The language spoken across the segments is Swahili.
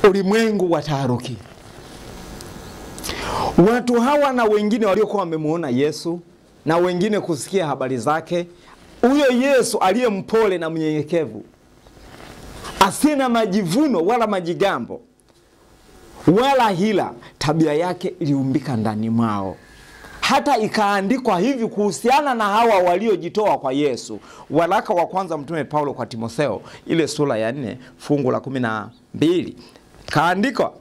ulimwengu wa taharuki. Watu hawa na wengine waliokuwa wamemuona Yesu na wengine kusikia habari zake, huyo Yesu aliye mpole na mnyenyekevu, asiye na majivuno wala majigambo wala hila, tabia yake iliumbika ndani mwao hata ikaandikwa hivi kuhusiana na hawa waliojitoa kwa Yesu. Waraka wa kwanza Mtume Paulo kwa Timotheo, ile sura ya nne fungu la kumi na mbili kaandikwa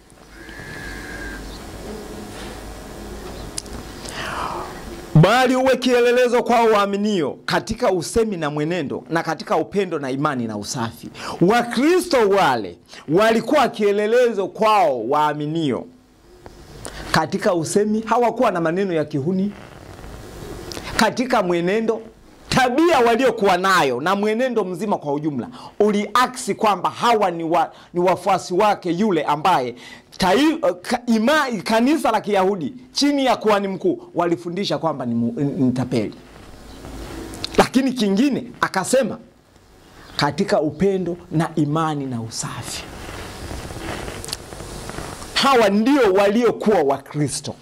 bali uwe kielelezo kwao waaminio katika usemi na mwenendo na katika upendo na imani na usafi. Wakristo wale walikuwa kielelezo kwao waaminio katika usemi, hawakuwa na maneno ya kihuni. Katika mwenendo, tabia waliokuwa nayo na mwenendo mzima kwa ujumla uliaksi kwamba hawa ni, wa, ni wafuasi wake yule ambaye tai, ka, ima, kanisa la Kiyahudi chini ya kuhani mkuu walifundisha kwamba ni, mu- ni tapeli. Lakini kingine akasema katika upendo na imani na usafi hawa ndio waliokuwa Wakristo.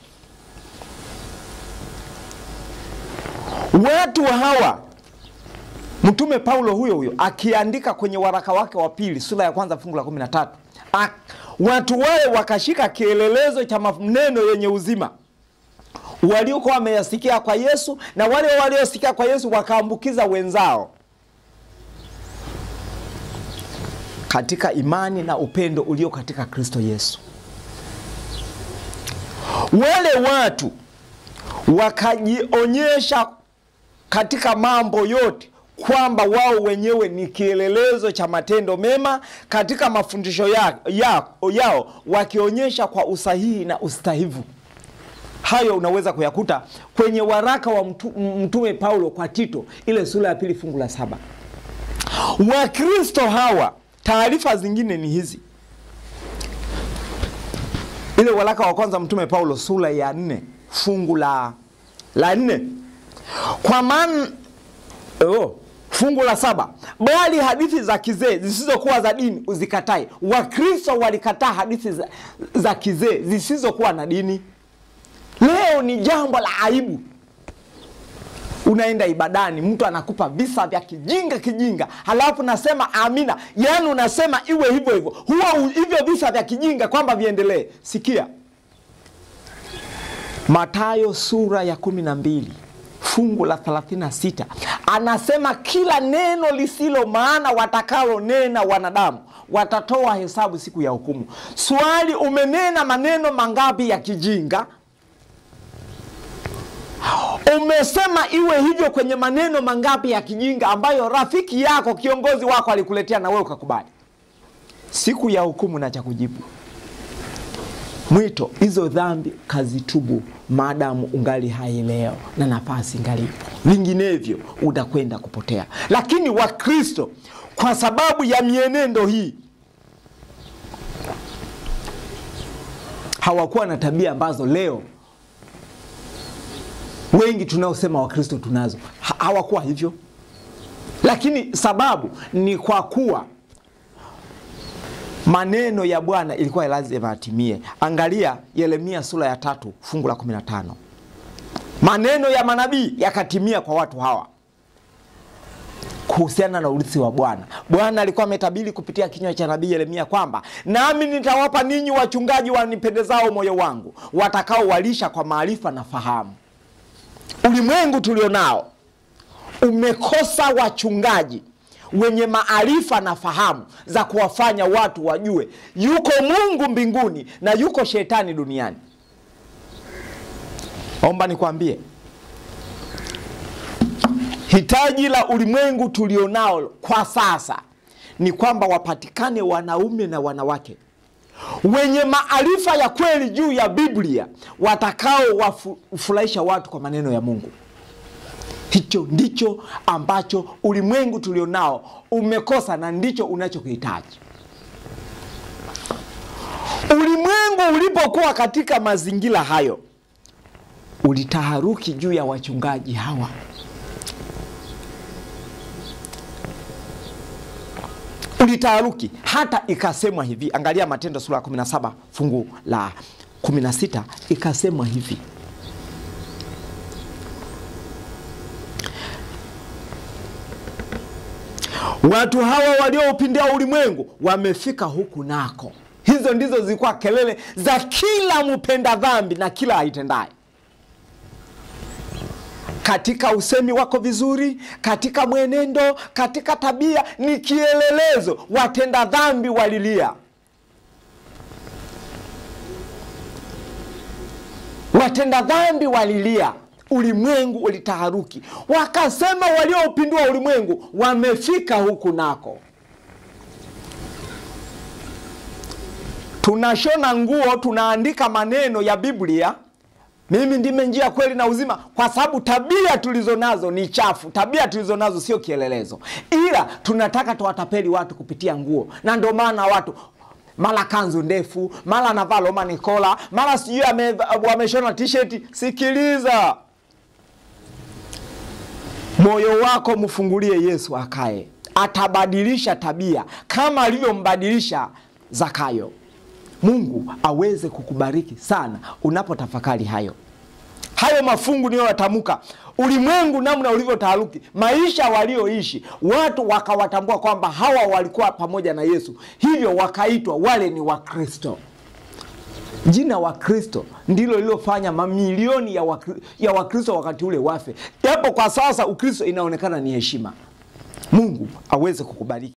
Watu hawa Mtume Paulo huyo huyo akiandika kwenye waraka wake wa pili sura ya kwanza fungu la 13 Ak, watu wale wakashika kielelezo cha maneno yenye uzima waliokuwa wameyasikia kwa Yesu, na wale waliosikia kwa Yesu wakaambukiza wenzao katika imani na upendo ulio katika Kristo Yesu. Wale watu wakajionyesha katika mambo yote kwamba wao wenyewe ni kielelezo cha matendo mema katika mafundisho ya, ya, yao wakionyesha kwa usahihi na ustahivu. Hayo unaweza kuyakuta kwenye waraka wa mtu, Mtume Paulo kwa Tito ile sura ya pili fungu la saba. Wakristo hawa, taarifa zingine ni hizi ile waraka wa kwanza Mtume Paulo sura ya nne fungu la la nne kwa maana oh, fungu la saba bali hadithi za kizee zisizokuwa za dini uzikatae. Wakristo walikataa hadithi za, za kizee zisizokuwa na dini. Leo ni jambo la aibu. Unaenda ibadani, mtu anakupa visa vya kijinga kijinga, halafu nasema amina. Yaani unasema iwe hivyo hivyo, huwa hivyo visa vya kijinga kwamba viendelee. Sikia Mathayo sura ya kumi na mbili fungu la 36 anasema, kila neno lisilo maana watakalo nena wanadamu watatoa hesabu siku ya hukumu. Swali, umenena maneno mangapi ya kijinga? Umesema iwe hivyo kwenye maneno mangapi ya kijinga ambayo rafiki yako kiongozi wako alikuletea na wewe ukakubali? Siku ya hukumu na cha kujibu mwito, hizo dhambi kazitubu, maadamu ungali hai leo na nafasi ngalipo, vinginevyo utakwenda kupotea. Lakini Wakristo kwa sababu ya mienendo hii hawakuwa na tabia ambazo leo wengi tunaosema Wakristo tunazo. Ha hawakuwa hivyo, lakini sababu ni kwa kuwa maneno ya Bwana ilikuwa lazima atimie. Angalia Yeremia sura ya tatu fungu la 15, maneno ya manabii yakatimia kwa watu hawa kuhusiana na urithi wa Bwana. Bwana alikuwa ametabiri kupitia kinywa cha nabii Yeremia kwamba nami nitawapa ninyi wachungaji wanipendezao moyo wangu, watakaowalisha kwa maarifa na fahamu. Ulimwengu tulionao umekosa wachungaji wenye maarifa na fahamu za kuwafanya watu wajue yuko Mungu mbinguni na yuko shetani duniani. Omba nikwambie, hitaji la ulimwengu tulionao kwa sasa ni kwamba wapatikane wanaume na wanawake wenye maarifa ya kweli juu ya Biblia watakao wafurahisha watu kwa maneno ya Mungu. Hicho ndicho ambacho ulimwengu tulionao umekosa na ndicho unachokihitaji. Ulimwengu ulipokuwa katika mazingira hayo, ulitaharuki juu ya wachungaji hawa, ulitaharuki hata ikasemwa hivi. Angalia Matendo sura ya 17 fungu la 16, ikasemwa hivi watu hawa walioupindia ulimwengu wamefika huku nako. Hizo ndizo zilikuwa kelele za kila mpenda dhambi na kila aitendaye katika usemi wako vizuri, katika mwenendo, katika tabia, ni kielelezo. Watenda dhambi walilia, watenda dhambi walilia, ulimwengu ulitaharuki, wakasema walioupindua ulimwengu wamefika huku nako. Tunashona nguo, tunaandika maneno ya Biblia mimi ndime njia, kweli na uzima, kwa sababu tabia tulizo nazo ni chafu. Tabia tulizo nazo sio kielelezo, ila tunataka tuwatapeli watu kupitia nguo, na ndio maana watu mara kanzu ndefu, mara anavaa Roman collar, mara sijui wameshona t-shirt. Sikiliza, moyo wako mfungulie Yesu akae, atabadilisha tabia kama alivyombadilisha Zakayo. Mungu aweze kukubariki sana unapotafakari hayo hayo mafungu niyoyatamka, ulimwengu namna ulivyotaharuki, maisha walioishi watu wakawatambua kwamba hawa walikuwa pamoja na Yesu, hivyo wakaitwa wale ni Wakristo. Jina Wakristo ndilo lilofanya mamilioni ya Wakristo ya Wakristo wakati ule wafe, japo kwa sasa Ukristo inaonekana ni heshima. Mungu aweze kukubariki.